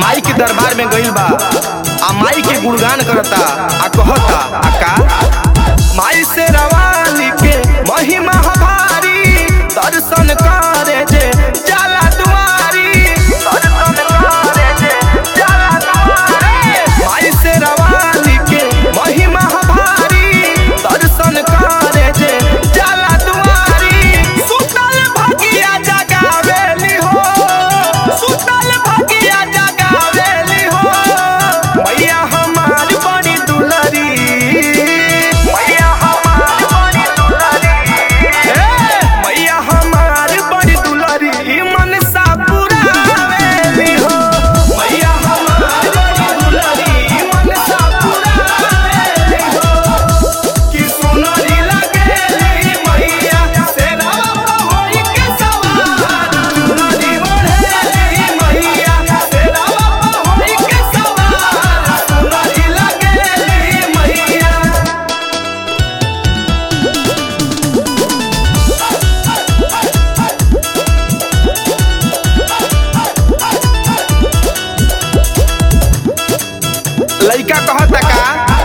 माई के दरबार में गइल बा आ माई के गुणगान करता आ कहता आ का माई से रवानी के महिमा हमारी दर्शन करे जे जाला दुआरी दर्शन करे जे जाला दुआरी माई से रवानी के महिमा हमारी दर्शन करे जे जाला दुआरी सुतल भगिया जगावेली हो सुतल भगिया जगावेली हो मैया हमार बड़ी दुलरी मैया हमार बड़ी दुलरी हे मैया हमार बड़ी दुलरी मन सा पुरावेली हो मैया हमार बड़ी दुलरी मन सा पुरावेली हो कि सुनरी लगेली मैया सेरा होई के सवार सुनरी बढ़ेली मैया सेरा होई के सवार सुनरी लगेली मैया लइका कहता का